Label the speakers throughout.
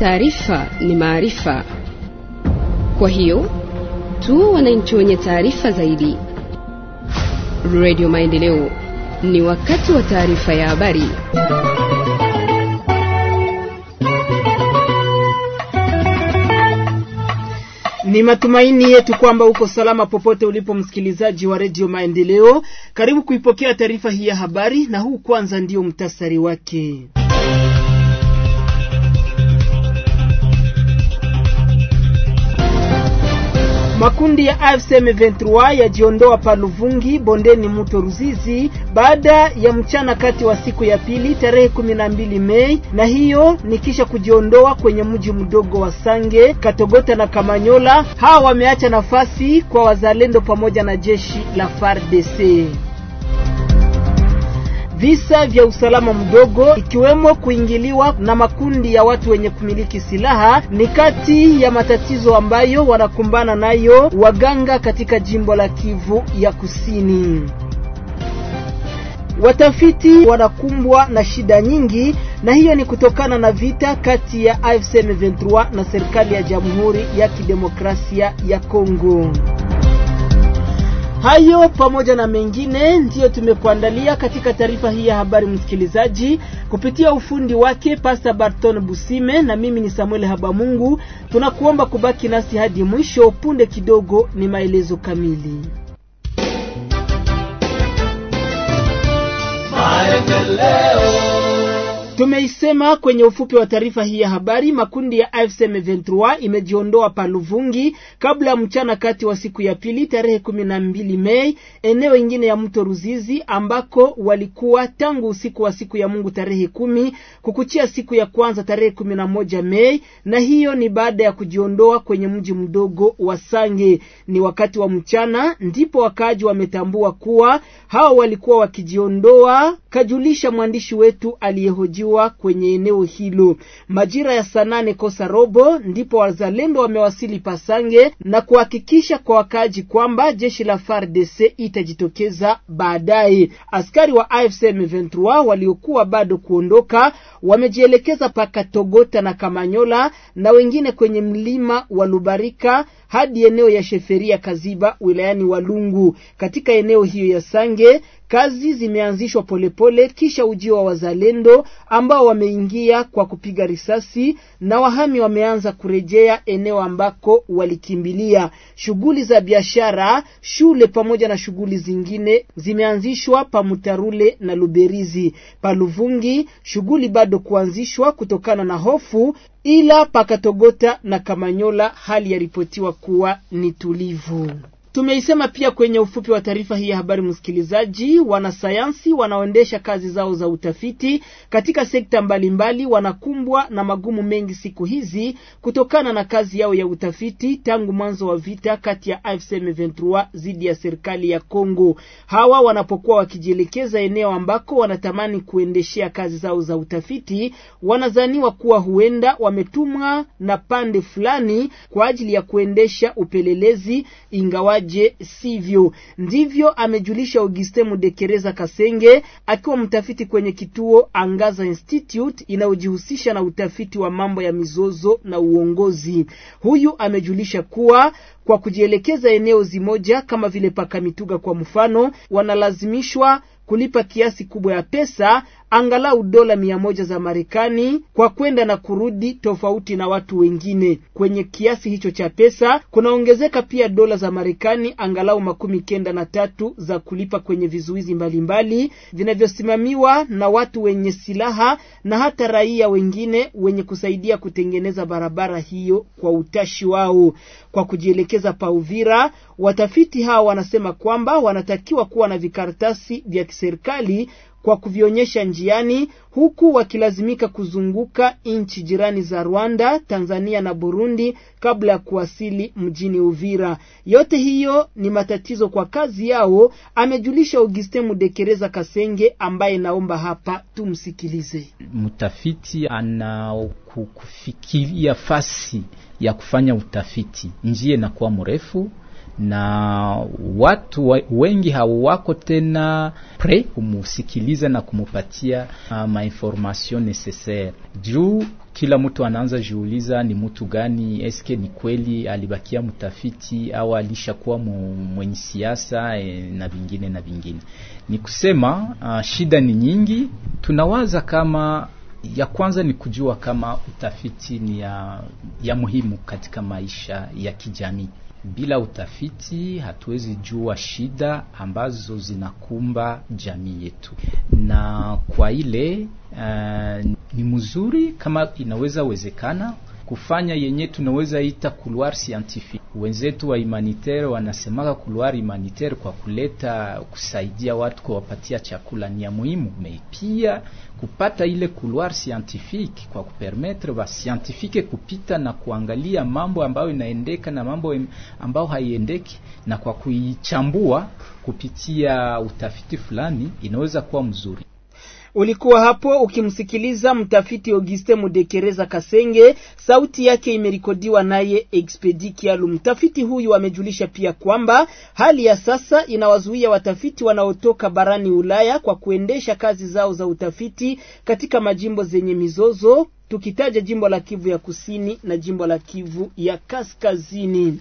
Speaker 1: taarifa ni maarifa. Kwa hiyo tu wananchi wenye taarifa zaidi. Radio Maendeleo, ni wakati wa taarifa ya habari.
Speaker 2: Ni matumaini yetu kwamba uko salama popote ulipo, msikilizaji wa redio Maendeleo. Karibu kuipokea taarifa hii ya habari, na huu kwanza ndio mtasari wake. Makundi ya AFC M23 yajiondoa pa Luvungi bondeni mto Ruzizi baada ya mchana kati wa siku ya pili tarehe 12 Mei, na hiyo ni kisha kujiondoa kwenye mji mdogo wa Sange, Katogota na Kamanyola. Hawa wameacha nafasi kwa wazalendo pamoja na jeshi la FARDC. Visa vya usalama mdogo ikiwemo kuingiliwa na makundi ya watu wenye kumiliki silaha ni kati ya matatizo ambayo wanakumbana nayo waganga katika jimbo la Kivu ya Kusini. Watafiti wanakumbwa na shida nyingi, na hiyo ni kutokana na vita kati ya AFC M23 na serikali ya Jamhuri ya Kidemokrasia ya Kongo. Hayo pamoja na mengine ndiyo tumekuandalia katika taarifa hii ya habari, msikilizaji, kupitia ufundi wake Pasta Barton Busime, na mimi ni Samuel Habamungu. Tunakuomba kubaki nasi hadi mwisho. Punde kidogo ni maelezo kamili. Tumeisema kwenye ufupi wa taarifa hii ya habari, makundi ya AFC M23 imejiondoa pa Luvungi kabla ya mchana kati wa siku ya pili tarehe kumi na mbili Mei, eneo ingine ya mto Ruzizi ambako walikuwa tangu usiku wa siku ya Mungu tarehe kumi kukuchia siku ya kwanza tarehe kumi na moja Mei, na hiyo ni baada ya kujiondoa kwenye mji mdogo wa Sange. Ni wakati wa mchana ndipo wakaaji wametambua kuwa hawa walikuwa wakijiondoa, kajulisha mwandishi wetu aliyehoji kwenye eneo hilo majira ya saa nane kosa robo ndipo wazalendo wamewasili Pasange na kuhakikisha kwa wakaaji kwamba jeshi la FARDC itajitokeza baadaye. Askari wa AFC M23 waliokuwa bado kuondoka wamejielekeza paka Togota na Kamanyola na wengine kwenye mlima wa Lubarika hadi eneo ya Sheferia Kaziba wilayani Walungu. Katika eneo hiyo ya Sange kazi zimeanzishwa polepole kisha ujio wa wazalendo ambao wameingia kwa kupiga risasi na wahami wameanza kurejea eneo ambako walikimbilia. Shughuli za biashara, shule pamoja na shughuli zingine zimeanzishwa pa Mutarule na Luberizi. Pa Luvungi shughuli bado kuanzishwa kutokana na hofu, ila pakatogota na Kamanyola hali yaripotiwa kuwa ni tulivu. Tumeisema pia kwenye ufupi wa taarifa hii ya habari, msikilizaji, wanasayansi wanaoendesha kazi zao za utafiti katika sekta mbalimbali wanakumbwa na magumu mengi siku hizi kutokana na kazi yao ya utafiti tangu mwanzo wa vita kati ya AFC M23 dhidi ya serikali ya Kongo. Hawa wanapokuwa wakijielekeza eneo ambako wanatamani kuendeshea kazi zao za utafiti, wanazaniwa kuwa huenda wametumwa na pande fulani kwa ajili ya kuendesha upelelezi ingawa Je, sivyo ndivyo amejulisha Auguste Mudekereza Kasenge akiwa mtafiti kwenye kituo Angaza Institute inayojihusisha na utafiti wa mambo ya mizozo na uongozi. Huyu amejulisha kuwa kwa kujielekeza eneo zimoja kama vile Pakamituga kwa mfano, wanalazimishwa kulipa kiasi kubwa ya pesa angalau dola mia moja za Marekani kwa kwenda na kurudi, tofauti na watu wengine. Kwenye kiasi hicho cha pesa kunaongezeka pia dola za Marekani angalau makumi kenda na tatu za kulipa kwenye vizuizi mbalimbali vinavyosimamiwa na watu wenye silaha na hata raia wengine wenye kusaidia kutengeneza barabara hiyo kwa utashi wao. Kwa kujielekeza pa Uvira, watafiti hawa wanasema kwamba wanatakiwa kuwa na vikaratasi vya kiserikali kwa kuvionyesha njiani, huku wakilazimika kuzunguka nchi jirani za Rwanda, Tanzania na Burundi kabla ya kuwasili mjini Uvira. Yote hiyo ni matatizo kwa kazi yao, amejulisha Augustin Mudekereza Kasenge, ambaye naomba hapa tumsikilize.
Speaker 3: Mtafiti anakufikiria fasi ya kufanya utafiti, njia inakuwa mrefu na watu wengi hawako tena pre kumusikiliza na kumupatia uh, mainformation necessaire juu kila mtu anaanza jiuliza ni mtu gani, eske ni kweli alibakia mtafiti au alishakuwa mwenye siasa e, na vingine na vingine. Ni kusema uh, shida ni nyingi. Tunawaza kama ya kwanza ni kujua kama utafiti ni ya, ya muhimu katika maisha ya kijamii. Bila utafiti hatuwezi jua shida ambazo zinakumba jamii yetu, na kwa ile uh, ni mzuri kama inaweza wezekana kufanya yenye tunaweza ita couloir scientifique. Wenzetu wa humanitaire wanasemaka couloir humanitaire kwa kuleta kusaidia watu kuwapatia chakula ni ya muhimu, me pia kupata ile couloir scientifique kwa kupermettre ba scientifique kupita na kuangalia mambo ambayo inaendeka na mambo ambayo haiendeki, na kwa kuichambua kupitia utafiti fulani inaweza kuwa mzuri.
Speaker 2: Ulikuwa hapo ukimsikiliza mtafiti Auguste Mudekereza Kasenge, sauti yake imerekodiwa naye Expedi Kialu. Mtafiti huyu amejulisha pia kwamba hali ya sasa inawazuia watafiti wanaotoka barani Ulaya kwa kuendesha kazi zao za utafiti katika majimbo zenye mizozo, tukitaja jimbo la Kivu ya Kusini na jimbo la Kivu ya Kaskazini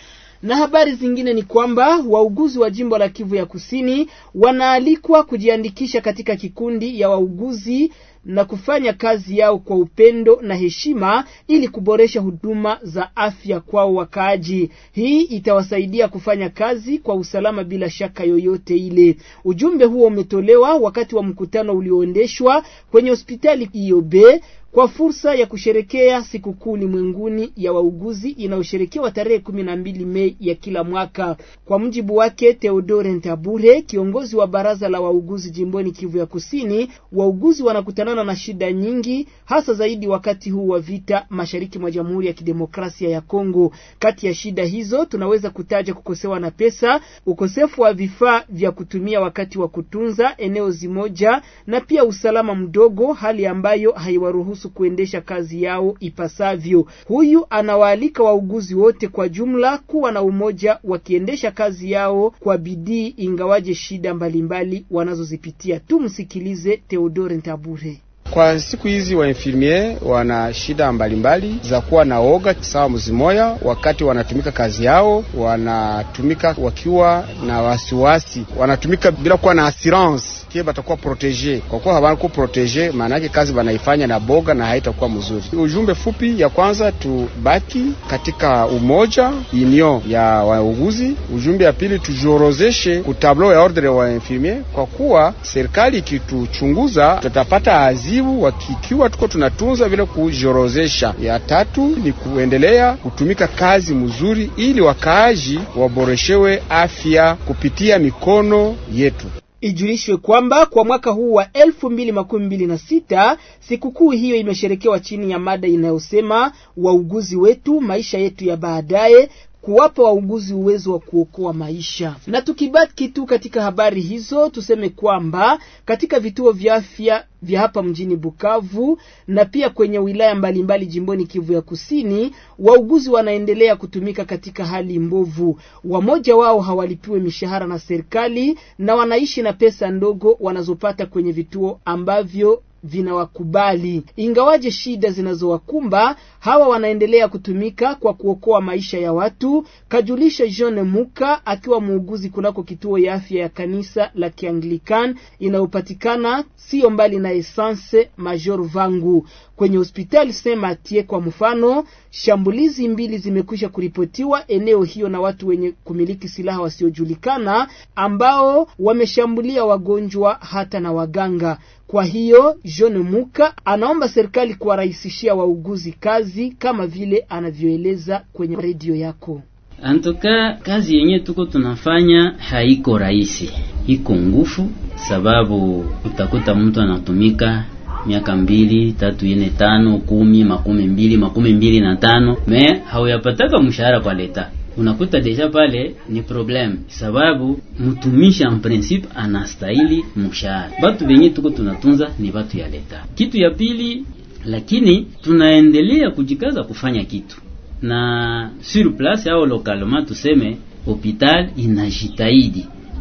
Speaker 2: na habari zingine ni kwamba wauguzi wa jimbo la Kivu ya Kusini wanaalikwa kujiandikisha katika kikundi ya wauguzi na kufanya kazi yao kwa upendo na heshima ili kuboresha huduma za afya kwao wakaaji. Hii itawasaidia kufanya kazi kwa usalama bila shaka yoyote ile. Ujumbe huo umetolewa wakati wa mkutano ulioendeshwa kwenye hospitali Iyobe kwa fursa ya kusherekea sikukuu ulimwenguni ya wauguzi inayosherekewa tarehe kumi na mbili Mei ya kila mwaka. Kwa mujibu wake Theodore Ntabure, kiongozi wa baraza la wauguzi jimboni Kivu ya Kusini, wauguzi wanakutanana na shida nyingi, hasa zaidi wakati huu wa vita mashariki mwa Jamhuri ya Kidemokrasia ya Kongo. Kati ya shida hizo tunaweza kutaja kukosewa na pesa, ukosefu wa vifaa vya kutumia wakati wa kutunza eneo zimoja, na pia usalama mdogo, hali ambayo haiwaruhusu kuendesha kazi yao ipasavyo. Huyu anawaalika wauguzi wote kwa jumla kuwa na umoja wakiendesha kazi yao kwa bidii, ingawaje shida mbalimbali wanazozipitia. Tumsikilize Theodore Ntabure.
Speaker 4: Kwa siku hizi wa infirmier wana shida mbalimbali za kuwa na oga sawa mzimoya, wakati wanatumika kazi yao, wanatumika wakiwa na wasiwasi, wanatumika bila kuwa na assurance kie batakuwa protege. Kwa kuwa hawako protege, maana yake kazi banaifanya na boga na haitakuwa mzuri. Ujumbe fupi ya kwanza, tubaki katika umoja union ya wauguzi. Ujumbe ya pili, tujiorozeshe ku tableau ya ordre wa infirmier, kwa kuwa serikali ikituchunguza tutapata azibu wakikiwa tuko tunatunza vile kujiorozesha. Ya tatu ni kuendelea kutumika kazi mzuri, ili wakaaji waboreshewe afya kupitia mikono yetu.
Speaker 2: Ijulishwe kwamba kwa mwaka huu wa elfu mbili makumi mbili na sita sikukuu hiyo imesherekewa chini ya mada inayosema wauguzi wetu, maisha yetu ya baadaye, kuwapa wauguzi uwezo wa kuokoa maisha. Na tukibaki tu katika habari hizo, tuseme kwamba katika vituo vya afya vya hapa mjini Bukavu na pia kwenye wilaya mbalimbali mbali jimboni Kivu ya Kusini, wauguzi wanaendelea kutumika katika hali mbovu. Wamoja wao hawalipiwe mishahara na serikali na wanaishi na pesa ndogo wanazopata kwenye vituo ambavyo vinawakubali. Ingawaje shida zinazowakumba hawa wanaendelea kutumika kwa kuokoa maisha ya watu, kajulisha John Muka akiwa muuguzi kunako kituo ya afya ya kanisa la Kianglican inayopatikana sio mbali na Essence Major Vangu kwenye hospitali Saint Mathieu. Kwa mfano, shambulizi mbili zimekwisha kuripotiwa eneo hiyo na watu wenye kumiliki silaha wasiojulikana ambao wameshambulia wagonjwa hata na waganga. Kwa hiyo John Muka anaomba serikali kuwarahisishia wauguzi kazi kama vile anavyoeleza kwenye redio yako.
Speaker 5: Antoka kazi yenye tuko tunafanya haiko rahisi, iko ngufu, sababu utakuta mtu anatumika miaka mbili tatu ine tano kumi makumi mbili makumi mbili na tano me hauyapataka mshahara kwa leta unakuta deja pale ni problem, sababu mtumishi en principe anastahili mshahara. Batu benye tuko tunatunza ni batu ya leta. Kitu ya pili, lakini tunaendelea kujikaza kufanya kitu na sur place au localement, tuseme hopital inajitahidi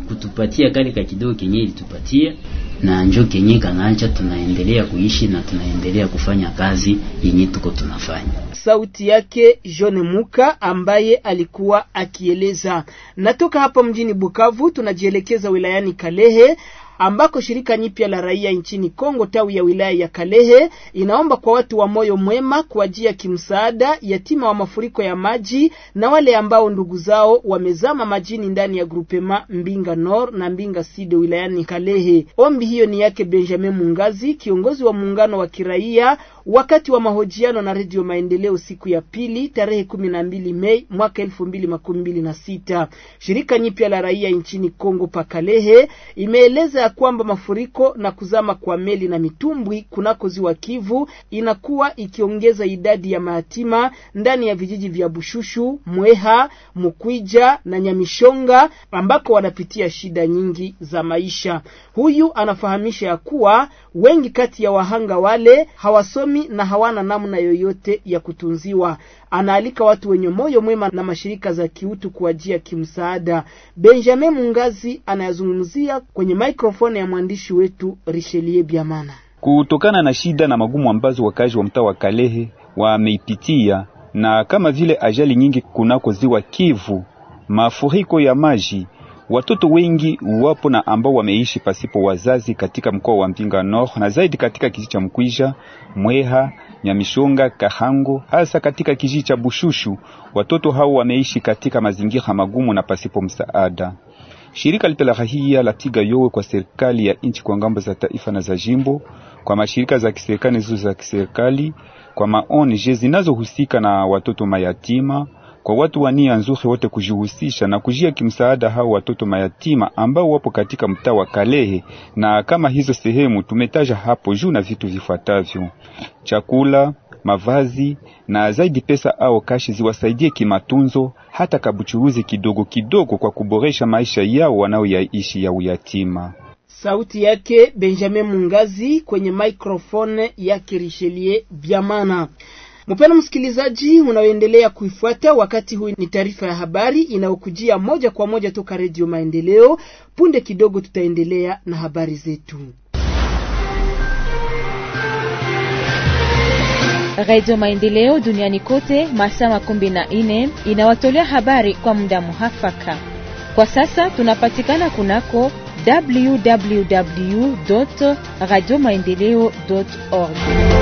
Speaker 5: kutupatia kale ka kidogo kenye ilitupatia na njo kenye kanaacha tunaendelea kuishi na tunaendelea kufanya kazi yenye tuko tunafanya.
Speaker 2: Sauti yake John Muka ambaye alikuwa akieleza. Natoka hapa mjini Bukavu, tunajielekeza wilayani Kalehe ambako shirika nyipya la raia nchini Kongo tawi ya wilaya ya Kalehe inaomba kwa watu wa moyo mwema kuajia kimsaada yatima wa mafuriko ya maji na wale ambao ndugu zao wamezama majini ndani ya grupema Mbinga Nord na Mbinga Sud wilayani Kalehe. Ombi hiyo ni yake Benjamin Mungazi, kiongozi wa muungano wa kiraia wakati wa mahojiano na Redio Maendeleo siku ya pili tarehe kumi na mbili Mei mwaka elfu mbili makumi mbili na sita. Shirika nyipya la raia nchini Kongo Pakalehe imeeleza ya kwamba mafuriko na kuzama kwa meli na mitumbwi kunako ziwa Kivu inakuwa ikiongeza idadi ya mayatima ndani ya vijiji vya Bushushu, Mweha, Mukwija na Nyamishonga ambako wanapitia shida nyingi za maisha. Huyu anafahamisha ya kuwa wengi kati ya wahanga wale hawasomi na hawana namna yoyote ya kutunziwa. Anaalika watu wenye moyo mwema na mashirika za kiutu kuajia kimsaada. Benjamin Mungazi anayazungumzia kwenye maikrofoni ya mwandishi wetu Richelieu Biamana.
Speaker 6: Kutokana na shida na magumu ambazo wakazi wa mtaa wa Kalehe wameipitia na kama vile ajali nyingi kunako ziwa Kivu, mafuriko ya maji, watoto wengi wapo na ambao wameishi pasipo wazazi katika mkoa wa Mpinga Nord na zaidi katika kijiji cha Mkwisha, Mweha, Nyamishonga, Kahango, hasa katika kijiji cha Bushushu. Watoto hao wameishi katika mazingira magumu na pasipo msaada. Shirika lipya la rahia latiga yowe kwa serikali ya nchi kwa ngambo za taifa na za jimbo, kwa mashirika za kiserikali zizo za kiserikali, kwa maONG zinazohusika na watoto mayatima, kwa watu wa nia nzuri wote kujihusisha na kujia kimsaada hao watoto mayatima ambao wapo katika mtaa wa Kalehe. Na kama hizo sehemu tumetaja hapo juu, na vitu vifuatavyo: chakula, mavazi na zaidi pesa au kashi ziwasaidie kimatunzo, hata kabuchuruzi kidogo kidogo, kwa kuboresha maisha yao wanaoyaishi ya uyatima.
Speaker 2: Sauti yake Benjamin Mungazi kwenye microphone yake Richelieu Biamana. Mpendwa msikilizaji, unaoendelea kuifuata wakati huu, ni taarifa ya habari inayokujia moja kwa moja toka Redio Maendeleo. Punde kidogo tutaendelea na habari zetu.
Speaker 7: Radio Maendeleo duniani kote masaa makumi na nne inawatolea habari kwa muda muhafaka. Kwa sasa tunapatikana kunako www radio maendeleo org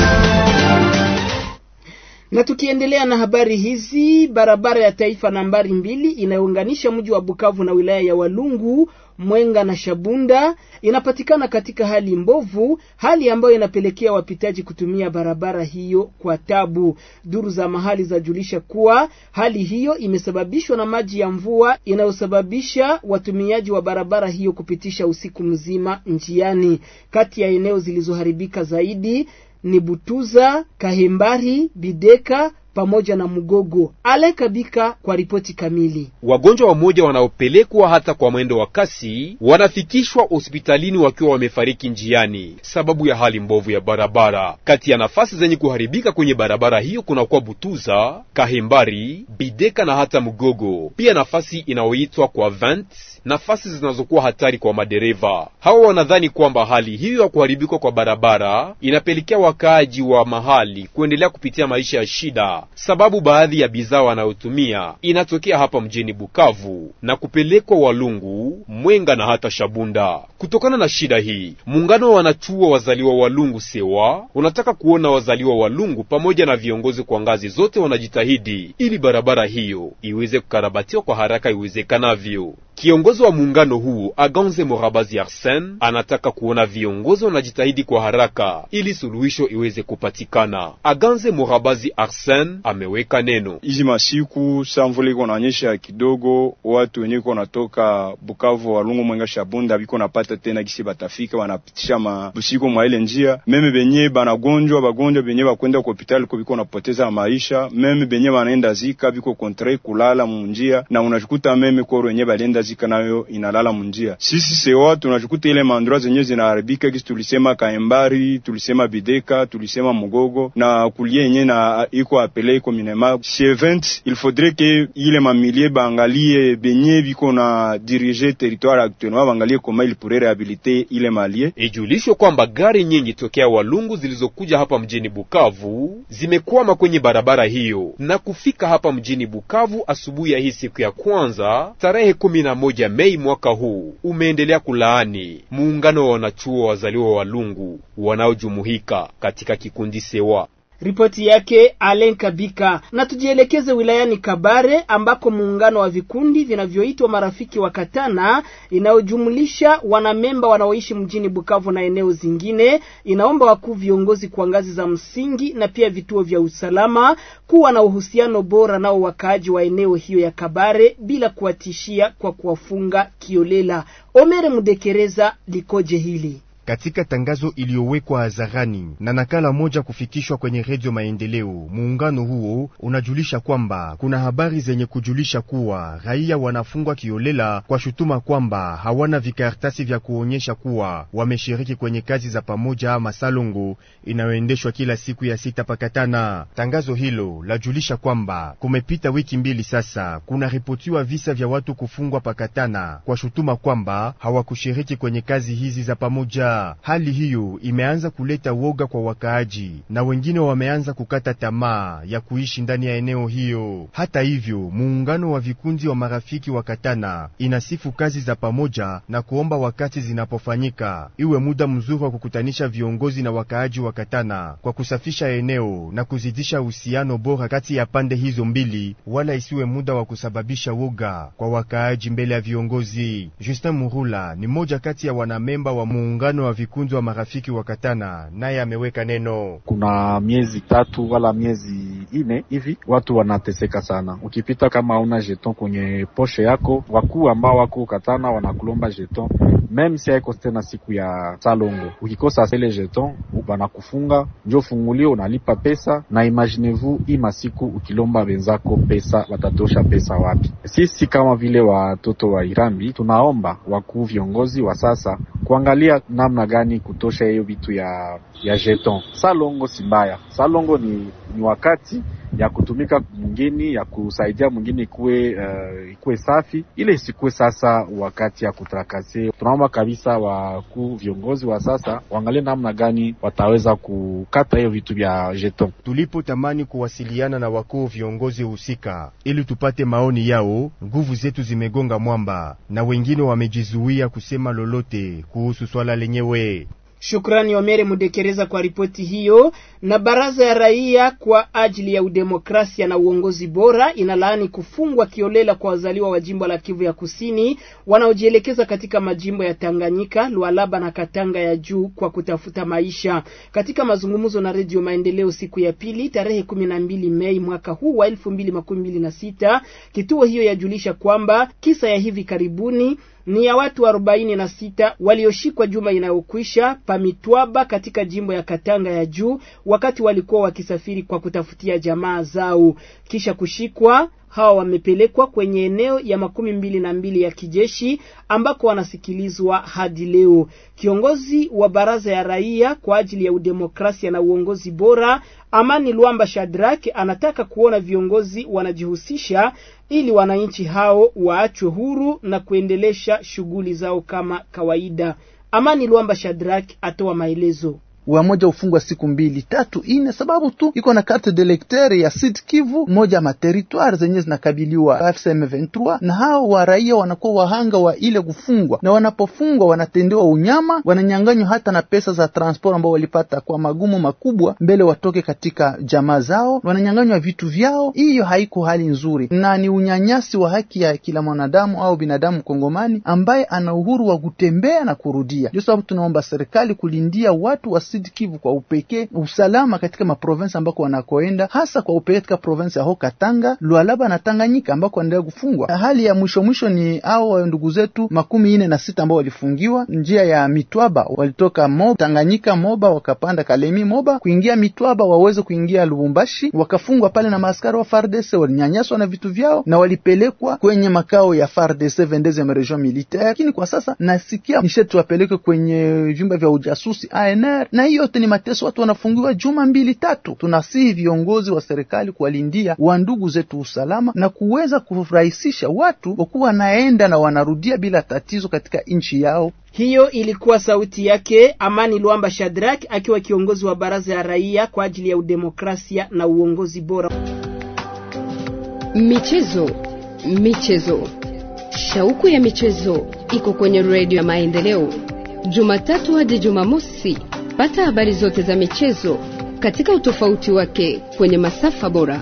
Speaker 2: na tukiendelea na habari hizi, barabara ya taifa nambari mbili inayounganisha mji wa Bukavu na wilaya ya Walungu, Mwenga na Shabunda inapatikana katika hali mbovu, hali ambayo inapelekea wapitaji kutumia barabara hiyo kwa tabu. Duru za mahali zajulisha kuwa hali hiyo imesababishwa na maji ya mvua inayosababisha watumiaji wa barabara hiyo kupitisha usiku mzima njiani. Kati ya eneo zilizoharibika zaidi ni Butuza, Kahembari, Bideka pamoja na Mugogo. Alekabika kwa ripoti kamili.
Speaker 8: Wagonjwa wamoja wanaopelekwa hata kwa mwendo wa kasi wanafikishwa hospitalini wakiwa wamefariki njiani sababu ya hali mbovu ya barabara. Kati ya nafasi zenye kuharibika kwenye barabara hiyo kunakuwa Butuza, Kahembari, Bideka na hata Mugogo, pia nafasi inayoitwa kwa Vent, nafasi zinazokuwa hatari kwa madereva. Hawa wanadhani kwamba hali hiyo ya kuharibika kwa barabara inapelekea wakaaji wa mahali kuendelea kupitia maisha ya shida sababu baadhi ya bidhaa wanayotumia inatokea hapa mjini Bukavu na kupelekwa Walungu, Mwenga na hata Shabunda. Kutokana na shida hii, muungano wa wanachuo wazaliwa Walungu sewa unataka kuona wazaliwa Walungu pamoja na viongozi kwa ngazi zote wanajitahidi ili barabara hiyo iweze kukarabatiwa kwa haraka iwezekanavyo. Kiongozi wa muungano huu Aganze Morabazi Arsen anataka kuona viongozi wanajitahidi kwa haraka ili suluhisho iweze kupatikana. Aganze Morabazi Arsen ameweka neno
Speaker 9: hizi masiku samvula iko naonyesha kidogo, watu wenye iko natoka Bukavu, Walungu, Mwenga, Shabunda biko napata wanatafuta tena gisi batafika, wanapitisha mabusiku mwa ile njia. Meme benye banagonjwa bagonjwa benye bakwenda ku hospitali ko biko napoteza maisha, meme benye banaenda zika biko kontre kulala munjia, na unajikuta meme koro yenye balienda zika nayo inalala munjia. Sisi sewa tunajikuta ile mandura zenye zinaharibika, gisi tulisema Kaembari, tulisema Bideka, tulisema Mugogo na kulie yenye na iko apele iko minema chevent. Il faudrait que ile mamilie baangalie benye biko na dirige territoire actuellement, baangalie koma il pourrait réhabiliter ile malie.
Speaker 8: Ijulishwe kwamba gari nyingi tokea Walungu zilizokuja hapa mjini Bukavu zimekwama kwenye barabara hiyo na kufika hapa mjini Bukavu asubuhi ya hii siku ya kwanza tarehe kumi na moja Mei mwaka huu umeendelea kulaani muungano wa wanachuo wazaliwa wa Walungu wanaojumuika katika kikundi Sewa.
Speaker 2: Ripoti yake Alen Kabika. Na tujielekeze wilayani Kabare ambako muungano wa vikundi vinavyoitwa marafiki wa Katana inayojumlisha wanamemba wanaoishi mjini Bukavu na eneo zingine inaomba wakuu viongozi kwa ngazi za msingi na pia vituo vya usalama kuwa na uhusiano bora nao wakaaji wa eneo hiyo ya Kabare bila kuwatishia kwa kuwafunga kiolela. Omere Mudekereza likoje hili?
Speaker 10: Katika tangazo iliyowekwa hadharani na nakala moja kufikishwa kwenye redio Maendeleo, muungano huo unajulisha kwamba kuna habari zenye kujulisha kuwa raia wanafungwa kiolela kwa shutuma kwamba hawana vikaratasi vya kuonyesha kuwa wameshiriki kwenye kazi za pamoja ama salongo inayoendeshwa kila siku ya sita pakatana. Tangazo hilo lajulisha kwamba kumepita wiki mbili sasa, kuna ripotiwa visa vya watu kufungwa pakatana kwa shutuma kwamba hawakushiriki kwenye kazi hizi za pamoja. Hali hiyo imeanza kuleta woga kwa wakaaji na wengine wameanza kukata tamaa ya kuishi ndani ya eneo hiyo. Hata hivyo, muungano wa vikundi wa marafiki wa Katana inasifu kazi za pamoja na kuomba wakati zinapofanyika iwe muda mzuri wa kukutanisha viongozi na wakaaji wa Katana kwa kusafisha eneo na kuzidisha uhusiano bora kati ya pande hizo mbili, wala isiwe muda wa kusababisha woga kwa wakaaji mbele ya viongozi. Justin Murula ni mmoja kati ya wanamemba wa muungano wa vikundi wa marafiki wa Katana, naye ameweka neno.
Speaker 11: Kuna miezi tatu wala miezi ine hivi watu wanateseka sana. Ukipita kama una jeton kwenye poshe yako, wakuu ambao wako Katana wanakulomba jeton meme si haiko tena siku ya salongo. Ukikosa ile jeton banakufunga, njo fungulio unalipa pesa, na imaginez-vous hii masiku ukilomba wenzako pesa watatosha pesa wapi? Sisi kama vile watoto wa Irambi tunaomba wakuu viongozi wa sasa kuangalia namna gani kutosha hiyo vitu ya ya jeton. Salongo si mbaya, salongo ni, ni wakati ya kutumika mwingine ya kusaidia mwingine ikuwe uh, ikuwe safi, ile isikuwe sasa wakati ya kutrakase. Tunaomba kabisa wakuu viongozi wa sasa waangalie namna gani wataweza kukata hiyo vitu vya jeton.
Speaker 10: Tulipotamani kuwasiliana na wakuu viongozi husika ili tupate maoni yao, nguvu zetu zimegonga mwamba na wengine wamejizuia kusema lolote kuhusu swala lenyewe.
Speaker 2: Shukrani Omere Mudekereza kwa ripoti hiyo. Na baraza ya raia kwa ajili ya udemokrasia na uongozi bora inalaani kufungwa kiolela kwa wazaliwa wa jimbo la Kivu ya Kusini wanaojielekeza katika majimbo ya Tanganyika, Lualaba na Katanga ya juu kwa kutafuta maisha. Katika mazungumzo na Redio Maendeleo siku ya pili tarehe kumi na mbili Mei mwaka huu wa elfu mbili makumi mbili na sita kituo hiyo yajulisha kwamba kisa ya hivi karibuni ni ya watu arobaini na sita walioshikwa juma inayokwisha Pamitwaba katika jimbo ya Katanga ya juu wakati walikuwa wakisafiri kwa kutafutia jamaa zao. Kisha kushikwa hawa wamepelekwa kwenye eneo ya makumi mbili na mbili ya kijeshi ambako wanasikilizwa hadi leo. Kiongozi wa baraza ya raia kwa ajili ya udemokrasia na uongozi bora Amani Luamba Shadrack anataka kuona viongozi wanajihusisha ili wananchi hao waachwe huru na kuendelesha shughuli zao kama kawaida. Amani Luamba Shadrack atoa maelezo
Speaker 12: wamoja ufungwa siku mbili tatu ine, sababu tu iko na carte de lecteur ya Sud Kivu, moja ma territoire zenye zinakabiliwa FCM 23 na hao wa raia wanakuwa wahanga wa ile kufungwa, na wanapofungwa wanatendewa unyama, wananyanganywa hata na pesa za transport ambao walipata kwa magumu makubwa mbele watoke katika jamaa zao, wananyanganywa vitu vyao. Hiyo haiko hali nzuri na ni unyanyasi wa haki ya kila mwanadamu au binadamu Kongomani ambaye ana uhuru wa kutembea na kurudia. Ndio sababu tunaomba serikali kulindia watu wasi Sud Kivu kwa upekee, usalama katika maprovinsi ambako wanakoenda, hasa kwa upekee katika provinsi ya Haut-Katanga, Lualaba na Tanganyika ambako wanaendelea kufungwa. Hali ya mwisho mwisho ni hao ndugu zetu makumi ine na sita ambao walifungiwa njia ya Mitwaba, walitoka Moba Tanganyika Moba wakapanda Kalemi Moba kuingia Mitwaba waweze kuingia Lubumbashi, wakafungwa pale na maaskari wa FARDC, walinyanyaswa na vitu vyao na walipelekwa kwenye makao ya FARDC 22e region militaire. Lakini kwa sasa nasikia nishetu wapelekwe kwenye vyumba vya ujasusi ANR, na hiyo yote ni mateso, watu wanafungiwa juma mbili tatu. Tunasihi viongozi wa serikali kuwalindia wa ndugu zetu usalama na kuweza kurahisisha watu wakuwa wanaenda na wanarudia bila tatizo katika nchi yao.
Speaker 2: Hiyo ilikuwa sauti yake Amani Luamba Shadrack akiwa kiongozi wa baraza ya raia kwa ajili ya udemokrasia na uongozi bora.
Speaker 1: Michezo, michezo, shauku ya michezo iko kwenye redio ya Maendeleo, Jumatatu hadi Jumamosi. Pata habari zote za michezo katika utofauti wake kwenye masafa bora.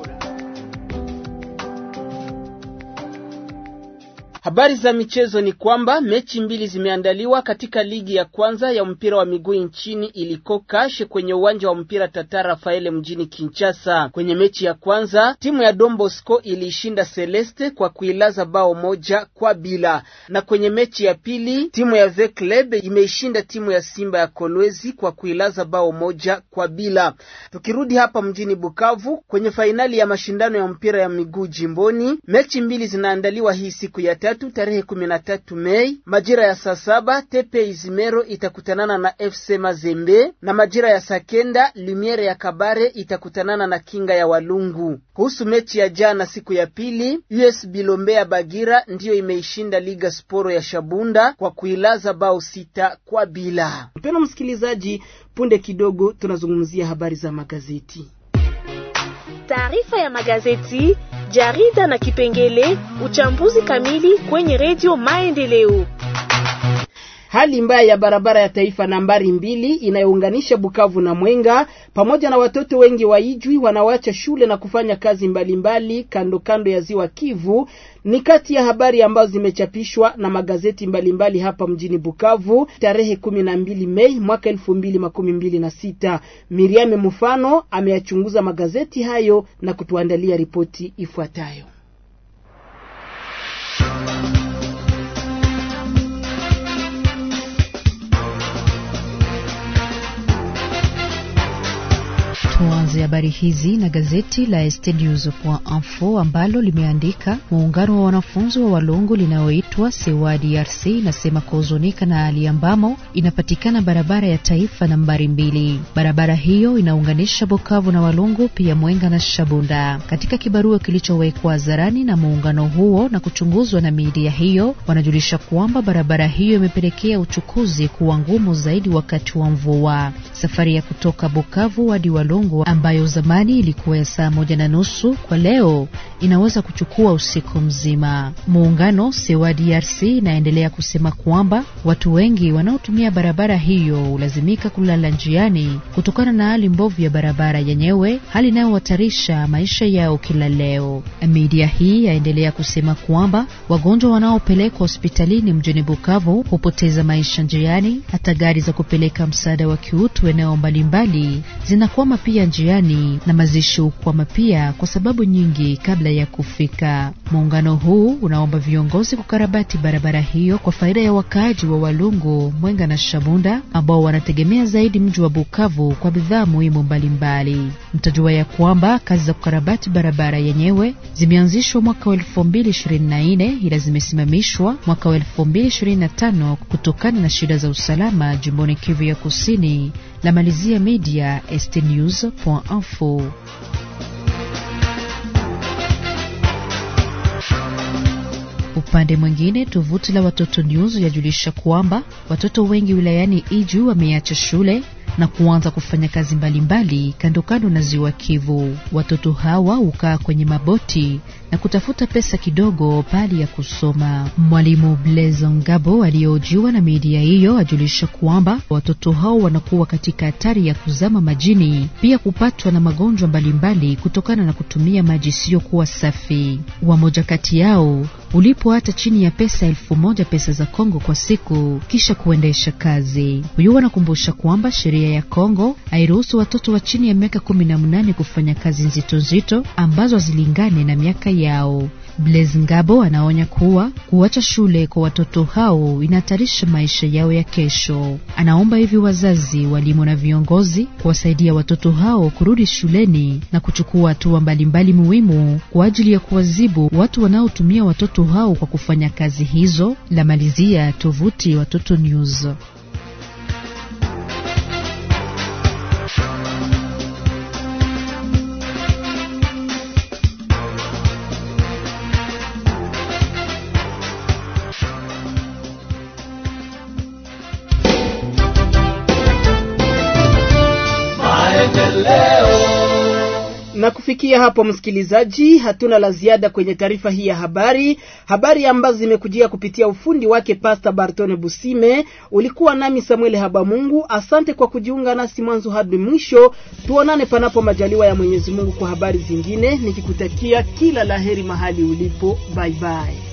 Speaker 2: Habari za michezo ni kwamba mechi mbili zimeandaliwa katika ligi ya kwanza ya mpira wa miguu nchini iliko kashe kwenye uwanja wa mpira Tata Rafaele mjini Kinshasa. Kwenye mechi ya kwanza timu ya Don Bosco iliishinda Celeste kwa kuilaza bao moja kwa bila, na kwenye mechi ya pili timu ya V Club imeishinda timu ya Simba ya Kolwezi kwa kuilaza bao moja kwa bila. Tukirudi hapa mjini Bukavu kwenye fainali ya mashindano ya mpira ya miguu jimboni, mechi mbili zinaandaliwa hii siku ya tatu tarehe kumi na tatu Mei majira ya saa saba Tepe Izimero itakutanana na FC Mazembe na majira ya saa kenda Lumiere ya Kabare itakutanana na Kinga ya Walungu. Kuhusu mechi ya jana siku ya pili, US Bilombe ya Bagira ndiyo imeishinda Liga Sporo ya Shabunda kwa kuilaza bao sita kwa bila. Mpendwa msikilizaji, punde kidogo tunazungumzia habari za magazeti.
Speaker 13: Taarifa ya magazeti, jarida na kipengele uchambuzi kamili kwenye redio Maendeleo.
Speaker 2: Hali mbaya ya barabara ya taifa nambari mbili inayounganisha Bukavu na Mwenga pamoja na watoto wengi wa Ijwi wanaoacha shule na kufanya kazi mbalimbali mbali, kando kando ya ziwa Kivu ni kati ya habari ambazo zimechapishwa na magazeti mbalimbali mbali hapa mjini Bukavu tarehe kumi na mbili Mei mwaka elfu mbili makumi mbili na sita. Miriame Mufano ameyachunguza magazeti hayo na kutuandalia ripoti ifuatayo.
Speaker 14: Tuanze habari hizi na gazeti la estnews.info ambalo limeandika muungano wa wanafunzi wa Walungu linaloitwa Sewa DRC inasema kuhuzunika na hali ambamo inapatikana barabara ya taifa nambari mbili. Barabara hiyo inaunganisha Bukavu na Walungu, pia Mwenga na Shabunda. Katika kibarua kilichowekwa hadharani na muungano huo na kuchunguzwa na media hiyo, wanajulisha kwamba barabara hiyo imepelekea uchukuzi kuwa ngumu zaidi wakati wa mvua. Safari ya kutoka Bukavu hadi Walungu ambayo zamani ilikuwa ya saa moja na nusu kwa leo inaweza kuchukua usiku mzima. Muungano Sewa DRC inaendelea kusema kwamba watu wengi wanaotumia barabara hiyo hulazimika kulala njiani kutokana na hali mbovu ya barabara yenyewe, hali inayohatarisha maisha yao kila leo. Media hii yaendelea kusema kwamba wagonjwa wanaopelekwa hospitalini mjini Bukavu hupoteza maisha njiani, hata gari za kupeleka msaada wa kiutu eneo mbalimbali zinakwama pia njiani na mazishi hukwama pia kwa sababu nyingi kabla ya kufika. Muungano huu unaomba viongozi kukarabati barabara hiyo kwa faida ya wakaaji wa Walungu, Mwenga na Shabunda ambao wanategemea zaidi mji wa Bukavu kwa bidhaa muhimu mbalimbali. Mtajua ya kwamba kazi za kukarabati barabara yenyewe zimeanzishwa mwaka wa elfu mbili ishirini na nne ila zimesimamishwa mwaka wa elfu mbili ishirini na tano kutokana na shida za usalama jimboni Kivu ya Kusini. La malizia media stnews.info. Upande mwingine, tovuti la Watoto News yajulisha kwamba watoto wengi wilayani Iju wameacha shule na kuanza kufanya kazi mbalimbali kando kando na ziwa Kivu. Watoto hawa hukaa kwenye maboti na kutafuta pesa kidogo pali ya kusoma. Mwalimu Blaise Ngabo aliyehojiwa na media hiyo ajulisha kwamba watoto hao wanakuwa katika hatari ya kuzama majini, pia kupatwa na magonjwa mbalimbali kutokana na kutumia maji isiyokuwa safi. Wamoja kati yao ulipwa hata chini ya pesa elfu moja pesa za Kongo kwa siku kisha kuendesha kazi. Huyu anakumbusha kwamba sheria ya Kongo hairuhusu watoto wa chini ya miaka kumi na mnane kufanya kazi nzito nzito ambazo hazilingane na miaka yao. Blaise Ngabo anaonya kuwa kuacha shule kwa watoto hao inahatarisha maisha yao ya kesho. Anaomba hivi wazazi, walimu na viongozi kuwasaidia watoto hao kurudi shuleni na kuchukua hatua mbalimbali muhimu kwa ajili ya kuwazibu watu wanaotumia watoto hao kwa kufanya kazi hizo. La malizia tovuti Watoto News.
Speaker 2: Na kufikia hapo, msikilizaji, hatuna la ziada kwenye taarifa hii ya habari, habari ambazo zimekujia kupitia ufundi wake Pasta Bartone Busime. Ulikuwa nami Samuel Habamungu, asante kwa kujiunga nasi mwanzo hadi mwisho. Tuonane panapo majaliwa ya Mwenyezi Mungu kwa habari zingine, nikikutakia kila laheri mahali ulipo. Bye bye.